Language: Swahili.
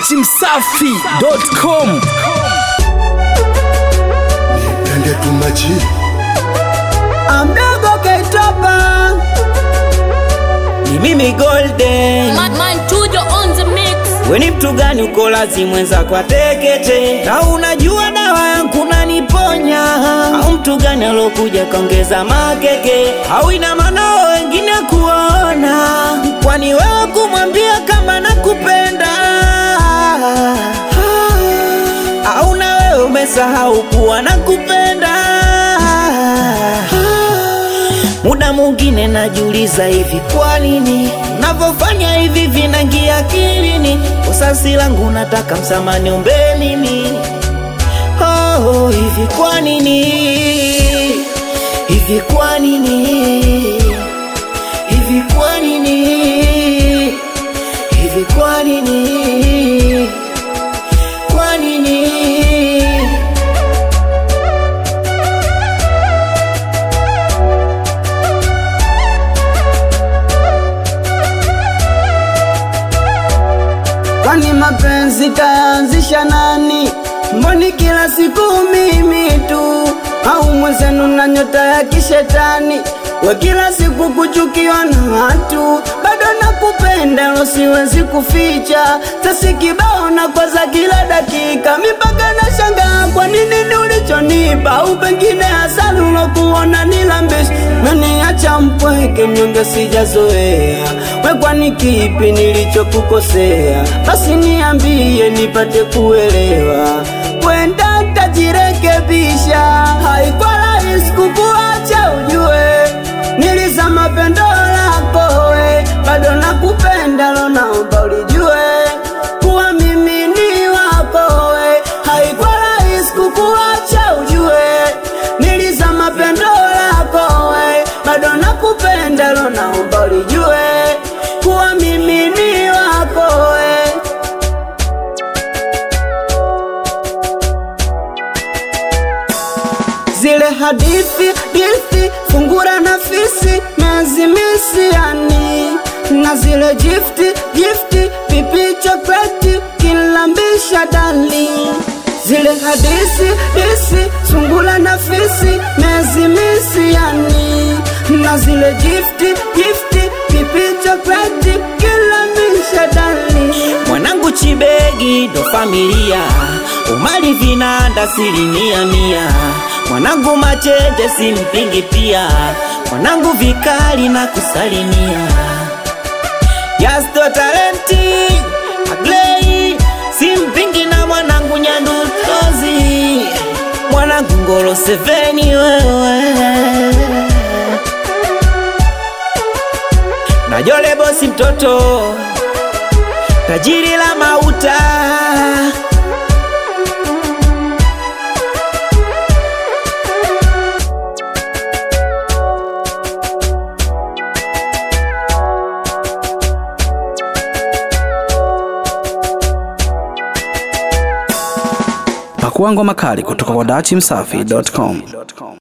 dachimsafi.com Nipende tumachi Amdogo Keitopa ni mimi Golden. Man, man Tujo on the mix. We ni mtu gani uko lazi mwenzako atekete, na unajua dawa yangu naniponya? Au mtu gani alokuja kaongeza makeke, au ina maana wao wengine kuona? Kwani wewe kumwambia kama nakupenda au na wewe umesahau kuwa nakupenda? Muda mwingine najiuliza hivi, kwa nini navyofanya hivi vinangia akilini? Usasi langu nataka msamani umbe mimi oh, hivi kwa nini? Hivi kwa nini? Hivi kwa nini? Hivi kwa nini? Kwa nini? Kwani mapenzi kaanzisha nani? Mboni kila siku mimi tu, au mwenzenu na nyota ya kishetani? We kila siku kuchukiwa na watu, bado nakupenda, lo siwezi kuficha. Tasi kibao na kwaza kila dakika, mipaka na shangaa, kwa nini ni ulichonipa? Au pengine asali ulokuona nilambishi, meniacha mpweke, mnyonge sijazoea. We kwani kipi nilichokukosea? Basi niambie nipate kuelewa, kwenda tajirekebisha. Haikuwa rahisi kukuacha ujue, nilizama pendo lako we, bado nakupenda, lo naomba ulijue kuwa mimi ni wako we. Haikuwa rahisi kukuacha ujue, nilizama pendo lako we, bado nakupenda, lo naomba ulijue kuwa mimi ni wako we. zile hadithi dithi fungura na fisi nazimisiani na zile gifti gifti pipi chokleti kilambisha dali zile hadisi disi sungula na fisi mezimisiani na zile gifti gifti pipi chokleti kilambisha dali mwanangu chibegi ndo familia umali vinanda asilimia mia mwanangu machete simpingi pia mwanangu vikali na kusalimia yasto talenti aglei simpingi na mwanangu nyandutozi mwanangu ngolo seveni wewe na jole bosi mtoto tajiri la mauta pakua ngoma kali kutoka kwa dachimsafi.com